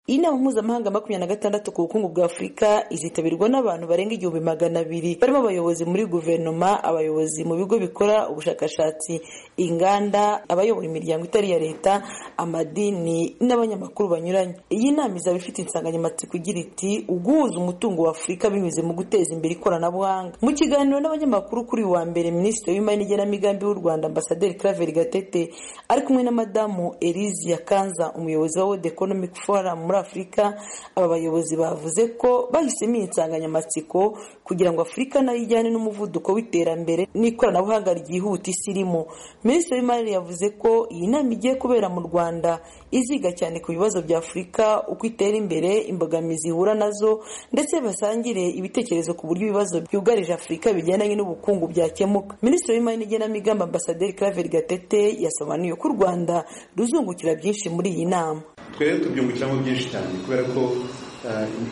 iyi nama mpuzamahanga makumyabiri na gatandatu ku bukungu bwa afurika izitabirwa n'abantu barenga igihumbi magana abiri barimo abayobozi muri guverinoma abayobozi mu bigo bikora ubushakashatsi inganda abayobora imiryango itari iya leta amadini n'abanyamakuru banyuranye iyi nama izaba ifite insanganyamatsiko igira iti uguhuza umutungo wa afurika binyuze mu guteza imbere ikoranabuhanga mu kiganiro n'abanyamakuru kuri uyu wa mbere minisitiri w'imari n'igenamigambi w'u rwanda ambasaderi claver gatete ari kumwe na madamu elise yakanza umuyobozi wa world economic forum muri afurika aba bayobozi bavuze ko bahisemo iyi nsanganyamatsiko kugira ngo afurika nayo ijyane n'umuvuduko w'iterambere n'ikoranabuhanga ryihuta isi irimo minisitiri w'imari yavuze ko iyi nama igiye kubera mu rwanda iziga cyane ku bibazo bya afurika uko itera imbere imbogamizi ihura nazo ndetse basangire ibitekerezo ku buryo ibibazo byugarije afurika bigendanye n'ubukungu byakemuka minisitiri w'imari n'igenamigambi ambasaderi claver gatete yasobanuye ko u rwanda ruzungukira byinshi muri iyi nama twebwe tubyungukiramo byinshi cyane kubera ko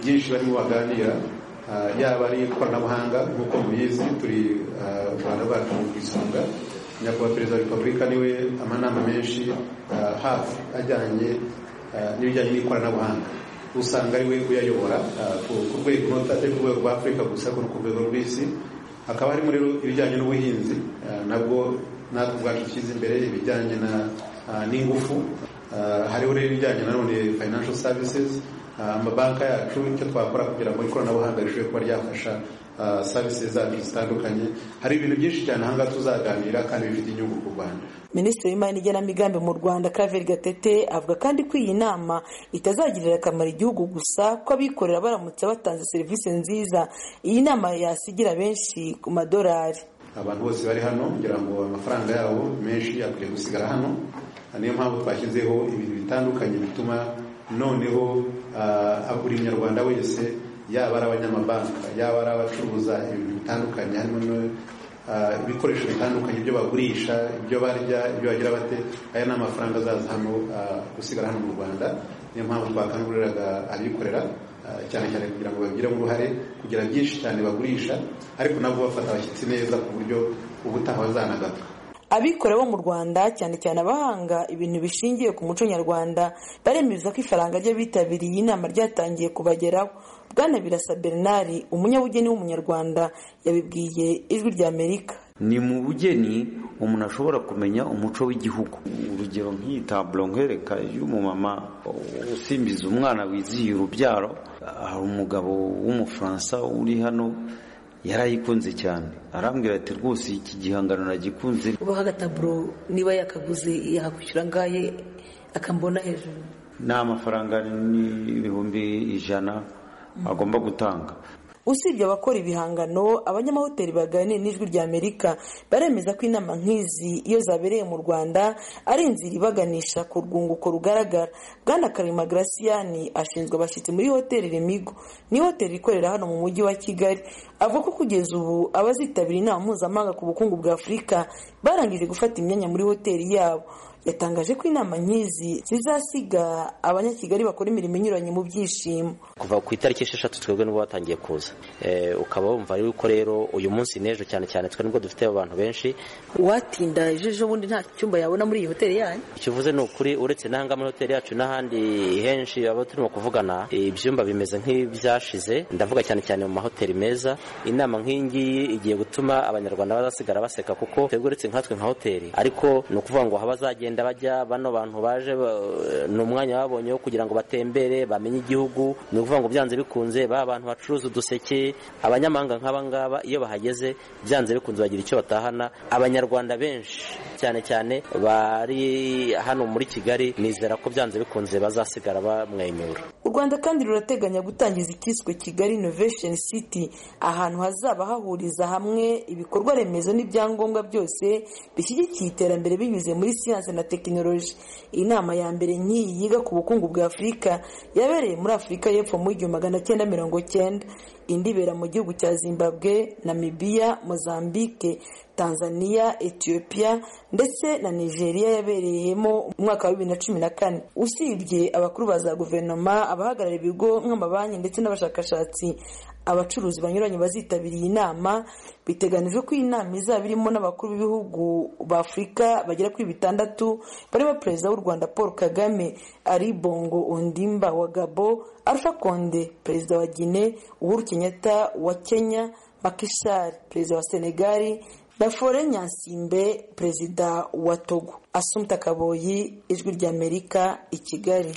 byinshi barimo baganira yaba ari ikoranabuhanga nk'uko mubizi turi u rwanda rwacu mu isonga nyakubahwa perezida wa repubulika niwe amanama menshi hafi ajyanye n'ibijyanye n'ikoranabuhanga usanga ariwe uyayobora ku rwego atari ku rwego rwa afurika gusa ariko no ku rwego rw'isi hakaba harimo rero ibijyanye n'ubuhinzi nabwo natwe ubwacu dushyize imbere ibijyanye n'ingufu hariho rero ibijyanye na none financial services amabanki yacu icyo twakora kugira ngo ikoranabuhanga rishobore kuba ryafasha services zacu zitandukanye hari ibintu byinshi cyane ahangaha tuzaganira kandi bifite inyungu ku rwanda minisitiri w'imari n'igenamigambi mu rwanda claver gatete avuga kandi ko iyi nama itazagirira akamaro igihugu gusa ko abikorera baramutse batanze serivisi nziza iyi nama yasigira benshi ku madolari abantu bose bari hano kugira ngo amafaranga yabo menshi akwiye gusigara hano niyo mpamvu twashyizeho ibintu bitandukanye bituma noneho buri munyarwanda wese yaba ari abanyamabanki yaba ari abacuruza ibintu bitandukanye harimo ibikoresho bitandukanye ibyo bagurisha ibyo barya ibyo bagira bate aya ni amafaranga azaza hano gusigara hano mu rwanda niyo mpamvu twakanguriraga abikorera cyane cyane kugira ngo babigiremo uruhare kugira byinshi cyane bagurisha ariko nabwo bafata abashyitsi neza ku buryo ubutaha bazanagaruka abikora bo mu rwanda cyane cyane abahanga ibintu bishingiye ku muco nyarwanda baremeza ko ifaranga ry'abitabiriye iyi nama ryatangiye kubageraho bwana birasa bernard umunyabugeni w'umunyarwanda yabibwiye ijwi ry'amerika ni mu bugeni umuntu ashobora kumenya umuco w'igihugu urugero nk'iyi taburo nkwereka y'umumama usimbiza umwana wizihiye urubyaro hari umugabo w'umufaransa uri hano yarayikunze cyane arambwira ati rwose iki gihangano nagikunze ubaha agataburo niba yakaguze yakwishyura angahe akambona hejuru ni amafaranga n'ibihumbi ijana agomba gutanga usibye abakora ibihangano abanyamahoteli baganira n'ijwi ry'amerika baremeza ko inama nk'izi iyo zabereye mu rwanda ari inzira ibaganisha ku rwunguko rugaragara bwana karima garasiyani ashinzwe abashyitsi muri hoteli remigo ni hoteli ikorera hano mu mujyi wa kigali avuga ko kugeza ubu abazitabira inama mpuzamahanga ku bukungu bwa afurika barangije gufata imyanya muri hoteli yabo yatangaje ko inama nk'izi zizasiga abanyakigali bakora imirimo inyuranye mu byishimo kuva ku itariki esheshatu twebwe nibwo batangiye kuza ukaba wumva yuko rero uyu munsi n'ejo cyane cyane twe nibwo dufite abantu benshi watinda ejo bundi nta cyumba yabona muri iyi hoteli yanyu icyo uvuze ni ukuri uretse n'ahangaha muri hoteli yacu n'ahandi henshi aba turimo kuvugana ibyumba bimeze nk'ibyashize ndavuga cyane cyane mu mahoteli meza inama nk'iyi ngiyi igiye gutuma abanyarwanda bazasigara baseka kuko twebwe uretse nkatwe nka hoteli ariko ni ukuvuga ngo aho bazagenda bajya bano bantu baje ni umwanya babonye wo kugira ngo batembere bamenye igihugu ni ukuvuga ngo byanze bikunze ba bantu bacuruza uduseke abanyamahanga nk'aba ngaba iyo bahageze byanze bikunze bagira icyo batahana abanyarwanda benshi cyane cyane bari hano muri kigali nizera ko byanze bikunze bazasigara bamwenyura u rwanda kandi rurateganya gutangiza icyiswe kigali innovation city ahantu hazaba hahuriza hamwe ibikorwa remezo n'ibyangombwa byose bishyigikiye iterambere binyuze muri siyansi na tekinoloji inama ya mbere nk'iyi yiga ku bukungu bwa afurika yabereye muri afurika y'epfo mu igihumbi magana cyenda mirongo cyenda indi ibera mu gihugu cya zimbabwe namibiya mozambique tanzania ethiopia ndetse na nigeria yabereyemo umwaka wa bibiri na cumi na kane usibye abakuru ba za guverinoma abahagarariye ibigo nk'amabanki ndetse n'abashakashatsi abacuruzi banyuranye bazitabiriye inama biteganijwe ko iyi nama izaba irimo n'abakuru b'ibihugu b'afurika bagera kuri bitandatu barimo perezida w'u rwanda paul kagame ari bongo ondimba wa gabo arusha konde perezida wa gine uhuru kenyatta wa kenya makishari perezida wa senegali na fore nyansimbe perezida wa togo asumta kaboyi ijwi ry'amerika i kigali